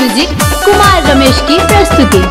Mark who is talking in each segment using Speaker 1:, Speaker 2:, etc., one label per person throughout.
Speaker 1: Music Kumar Ramesh की प्रस्तुति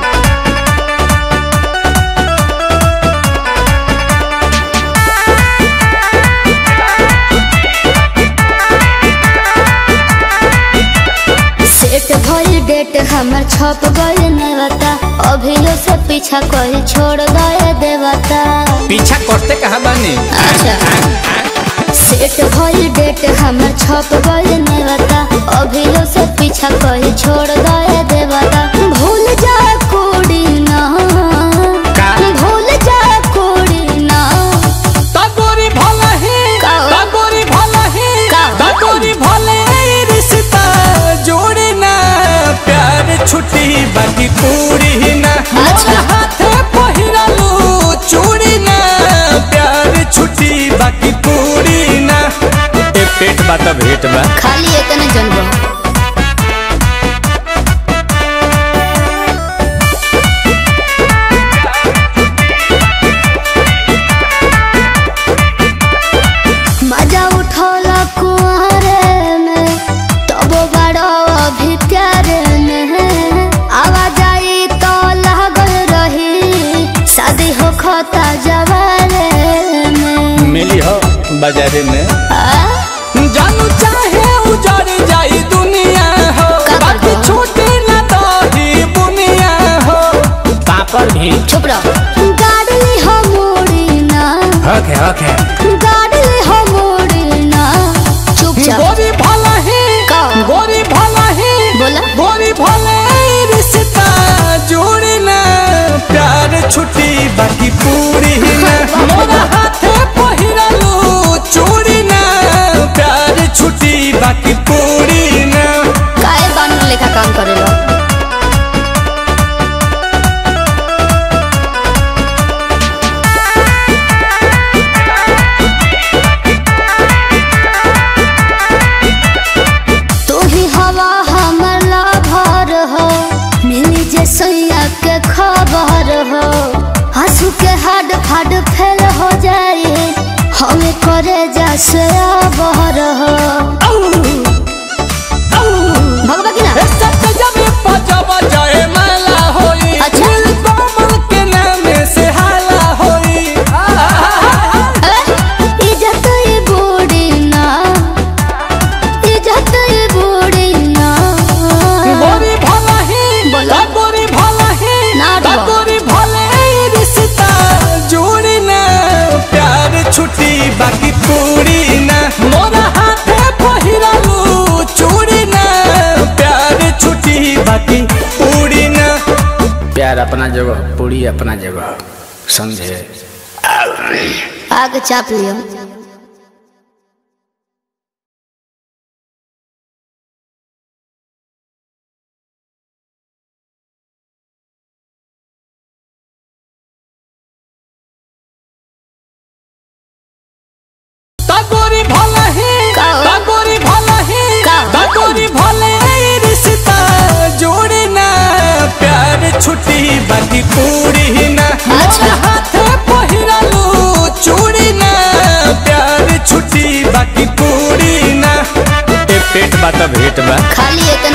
Speaker 2: set भइल डेट हमर छप गइल नेवता अभियो से पीछा कइल छोड़ गए देवता
Speaker 3: पीछा करते कहा बानी
Speaker 2: अच्छा सेट भइल डेट हमर छप गइल नेवता अभियो से पीछा कइल छोड़ गए देवता भूल जा कोड़ी ना
Speaker 3: का?
Speaker 2: भूल जा कोड़ी ना
Speaker 3: तगोरी भला है
Speaker 2: का हो?
Speaker 3: तगोरी भला है
Speaker 2: का हो?
Speaker 3: तगोरी भले रिश्ता जोड़ी ना प्यार छुट्टी बाकी पूरी ना
Speaker 2: अच्छा।
Speaker 3: मोर हाथे पहिरालू चूड़ी ना प्यार छुट्टी बाकी पूरी ना ए पेट बा त भेट बा
Speaker 2: खाली इतने जनबो मजा उठौला कुआरे में तबो बड़ो अभी प्यारे में आवाज आई तो लागल रही शादी हो खता जवारे में
Speaker 3: मिली हो बाजारे में
Speaker 2: आ?
Speaker 3: जानू चाहे उजड़ जाई दुनिया हो
Speaker 2: का
Speaker 3: बाकी
Speaker 2: करबो?
Speaker 3: छूटे ना दही बुनिया हो पापड़ भी
Speaker 2: चुप रहो गाड़ी हो मोड़ी ना
Speaker 3: हक है हक है
Speaker 2: गाड़ी हो मोड़ी ना चुपचाप
Speaker 3: गोरी भला है
Speaker 2: का?
Speaker 3: गोरी भला है
Speaker 2: बोला
Speaker 3: गोरी भला है, रिश्ता जोड़ी ना प्यार छुट्टी बाकी पूरी ना मोरा हाथे पहिरालू चूड़ी ना प्यार छुट्टी बाकी पूरी ना
Speaker 2: काहे बानर लेखा काम करेलो तू ही हवा हमर लाभर हो मिली जे सैया के खबर हो हंसू के हड फड फेल हो जाए हमें करे जा से बहर हो भगवा की ना अच्छा। इज्जत ये बूढ़ी ना इज्जत ये बूढ़ी ना बोला। ना डरो।
Speaker 3: छुट्टी बाकी पूरी ना मोरा हाथे पहिरालू चूड़ी ना प्यार छुट्टी बाकी पूरी ना प्यार अपना जगह पूरी अपना जगह समझे
Speaker 2: आग चाप लियो
Speaker 3: तगोरी भला है
Speaker 2: का हो?
Speaker 3: तगोरी भला है
Speaker 2: का हो?
Speaker 3: तगोरी भले रिश्ता जोड़ी ना प्यार छुट्टी बाकी पूरी ना
Speaker 2: अच्छा।
Speaker 3: मोर हाथे पहिरालू चूड़ी ना प्यार छुट्टी बाकी पूरी ना ए पेट बा त भेट बा
Speaker 2: खाली